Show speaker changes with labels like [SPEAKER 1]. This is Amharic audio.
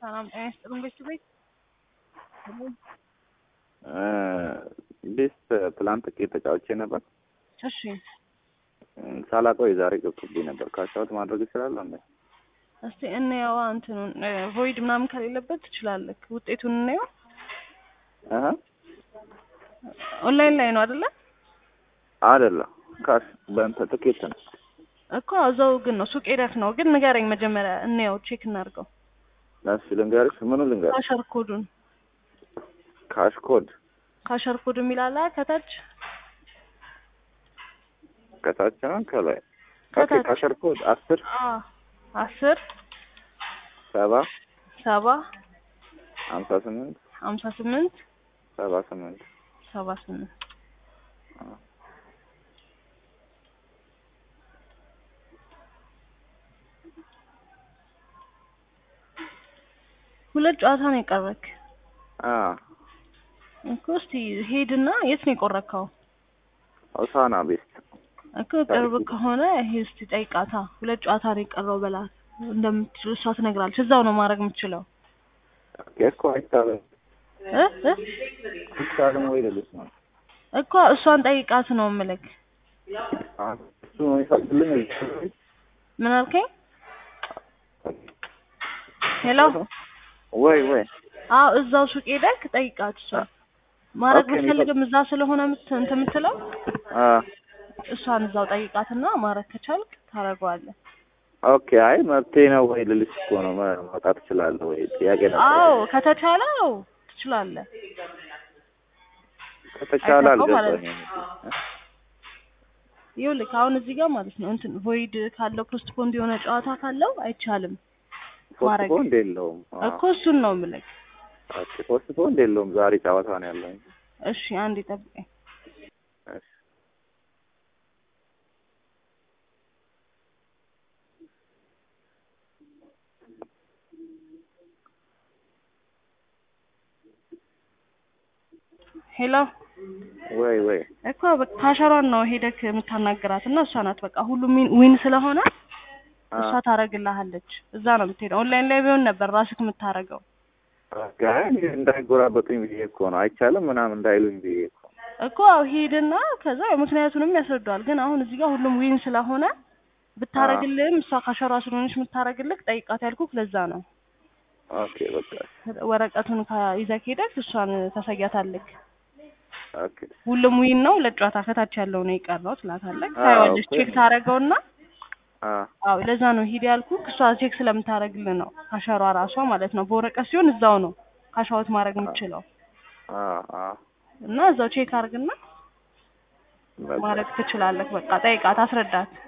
[SPEAKER 1] ሰላም ጤና ይስጥልኝ ቤት
[SPEAKER 2] ቤስት ትላንት ጥቂት ተጫውቼ ነበር።
[SPEAKER 1] እሺ
[SPEAKER 2] ሳላውቀው የዛሬ ገብቶብኝ ነበር። ካሻውት ማድረግ ይችላል እንዴ?
[SPEAKER 1] እስቲ እንየዋ እንትኑን ቮይድ ምናምን ከሌለበት ትችላለህ። ውጤቱን እንየው።
[SPEAKER 2] አሀ
[SPEAKER 1] ኦንላይን ላይ ነው አይደለ?
[SPEAKER 2] አይደለም ካሽ በእንትን ትኬት ነው።
[SPEAKER 1] እኮ እዛው ግን ነው ሱቅ ሄደህ ነው። ግን ንገረኝ መጀመሪያ እንየው፣ ቼክ እናድርገው።
[SPEAKER 2] እሺ ልንገርሽ፣ ምኑ ልንገርሽ?
[SPEAKER 1] ካሸር ኮዱን
[SPEAKER 2] ካሽ ኮድ
[SPEAKER 1] ካሸር ኮድ የሚላላ ከታች
[SPEAKER 2] ከታች ነው ከላይ? ኦኬ
[SPEAKER 1] ከታች
[SPEAKER 2] ካሸር ኮድ አስር
[SPEAKER 1] አ አስር
[SPEAKER 2] ሰባ
[SPEAKER 1] ሰባ
[SPEAKER 2] ሀምሳ ስምንት
[SPEAKER 1] ሀምሳ ስምንት
[SPEAKER 2] ሰባ ስምንት
[SPEAKER 1] ሰባ ስምንት ሁለት ጨዋታ ነው የቀረክ
[SPEAKER 2] አ
[SPEAKER 1] እኮ። እስቲ ሄድና የት ነው የቆረከው?
[SPEAKER 2] ሆሳና ቤስት
[SPEAKER 1] እኮ ቅርብ ከሆነ ይሄ እስቲ ጠይቃታ። ሁለት ጨዋታ ነው የቀረው በላት እንደምትችል እሷ ትነግራለች። እዛው ነው ማድረግ የምትችለው
[SPEAKER 2] ኦኬ እኮ አይቻልም
[SPEAKER 1] እ እ
[SPEAKER 2] አይቻልም ወይ ልልሽ ነው።
[SPEAKER 1] እኮ እሷን ጠይቃት ነው የምልክ።
[SPEAKER 2] አ እሱ ነው ይፈቅድልኝ
[SPEAKER 1] ምን አልከኝ? ሄሎ
[SPEAKER 2] ወይ ወይ
[SPEAKER 1] አዎ እዛው ሱቅ ሄደክ ጠይቃት። እሷ ማድረግ
[SPEAKER 2] ኦኬ፣
[SPEAKER 1] ብትፈልግም እዛ ስለሆነ ምት እንትን የምትለው
[SPEAKER 2] አ
[SPEAKER 1] እሷን እዛው ጠይቃትና ማድረግ ከቻልክ ታደርገዋለህ።
[SPEAKER 2] ኦኬ አይ መብቴ ነው ወይ ልልሽ እኮ ነው። መ- መውጣት እችላለሁ ወይ ጥያቄ ነበር።
[SPEAKER 1] አዎ ከተቻለ አዎ ትችላለህ።
[SPEAKER 2] ከተቻለ
[SPEAKER 1] አይተኸው ማለት
[SPEAKER 2] አልገባኝም።
[SPEAKER 1] ይኸውልህ አሁን እዚህ ጋር ማለት ነው እንትን ቮይድ ካለው ፖስትፖንድ የሆነ ጨዋታ ካለው አይቻልም ማድረግ
[SPEAKER 2] ፖስትፖንድ የለውም። አ
[SPEAKER 1] እኮ እሱን ነው የምልህ።
[SPEAKER 2] ኦኬ ፖስትፖንድ የለውም። ዛሬ ጨዋታ ነው ያለኝ።
[SPEAKER 1] እሺ አንዴ ጠብቀኝ።
[SPEAKER 2] እሺ
[SPEAKER 1] ሄሎ
[SPEAKER 2] ወይ ወይ
[SPEAKER 1] እኮ በቃ ካሸሯን ነው ሄደክ የምታናገራት እና እሷ ናት በቃ ሁሉም ዊን- ዊን ስለሆነ
[SPEAKER 2] አ
[SPEAKER 1] እሷ ታደርግልሃለች። እዛ ነው የምትሄደው። ኦንላይን ላይ ቢሆን ነበር ራስክ የምታደርገው።
[SPEAKER 2] ኦኬ አይ እንዳይጎራበጡኝ ብዬ እኮ ነው። አይቻልም ምናምን እንዳይሉኝ ብዬ እኮ
[SPEAKER 1] እኮ አዎ ሄድና ከዛ ምክንያቱንም ያስረዳዋል። ግን አሁን እዚህ ጋር ሁሉም ዊን ስለሆነ ብታረግልህም እሷ ካሸሯ ስለሆነች የምታረግልህ ጠይቃት ያልኩህ ለዛ ነው።
[SPEAKER 2] ኦኬ በቃ
[SPEAKER 1] ወረቀቱን ከ- ይዘህ ሄደህ እሷን ታሳያታለህ።
[SPEAKER 2] ኦኬ
[SPEAKER 1] ሁሉም ዊን ነው ለጨዋታ ከታች ያለው ነው የቀረው ትላታለህ።
[SPEAKER 2] አዎ፣
[SPEAKER 1] ታየዋለች፣
[SPEAKER 2] እኮ
[SPEAKER 1] ቼክ ታረገውና
[SPEAKER 2] አ
[SPEAKER 1] አዎ ለዛ ነው ሂድ ያልኩህ። እሷ ቼክ ስለምታረግልህ ነው ካሸሯ ራሷ ማለት ነው። በወረቀት ሲሆን እዛው ነው ካሻውት ማድረግ የምችለው
[SPEAKER 2] አ አ
[SPEAKER 1] እና እዛው ቼክ አርግና
[SPEAKER 2] በቃ
[SPEAKER 1] ማድረግ ትችላለህ። በቃ ጠይቃት፣ አስረዳት።